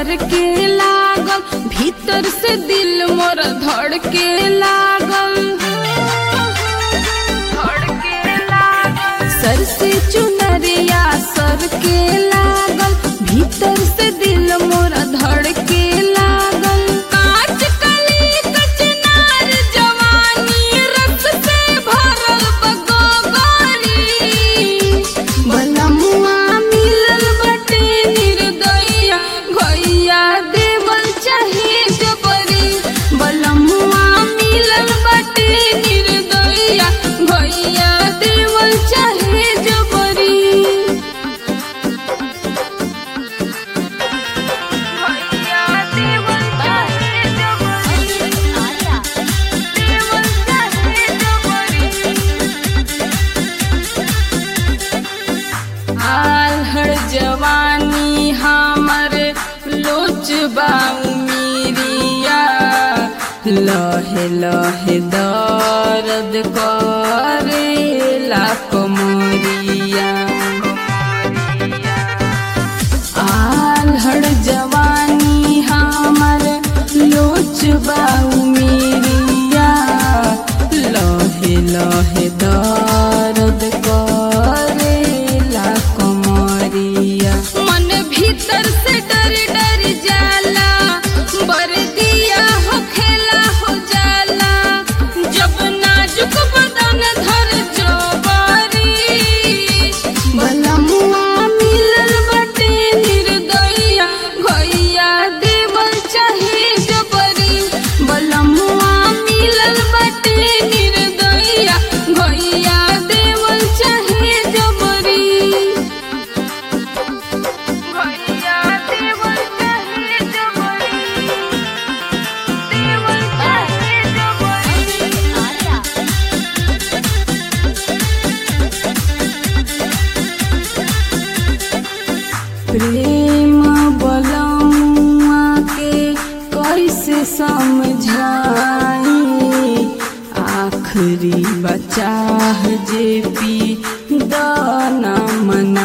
सर के लागल भीतर से दिल मोर धड़ के लागल सर से चुनरिया सर के लागल भीतर से दिल मोर धड़ के लागल कांच कली कचनार जवानी रस से भरल बगोगरी बलमुआ मिलल बटे निर्दया घैया देवल चाहे जबरी बलमुआ मिलल बटे निर्दया घैया देवल चाहे जबरी भैया देवल चाहे जबरी देवल चाहे जबरी आल्हड़ जवानी हमर लोच बाउमीरिया लहे लहे दर्द करेला कमरिया आल्हड़ जवानी हमर लोच बाउमीरिया लहे लहे दर्द करेला कमरिया मन भीतर से डर डर जाला बरदिया हो खेला हो जाला जब नाजुक बदन धर जोबरी बलमुआ मिलल बटे निर्दया घैया देवल चाहे जबरी बलमुआ मिलल बटे निर्दया घैया देवल चाहे जबरी भैया देवल चाहे जबरी देवल चाहे जबरी प्रेम बलमुआ के कैसे समझाई आखिरी बचाह जे पी दाना मन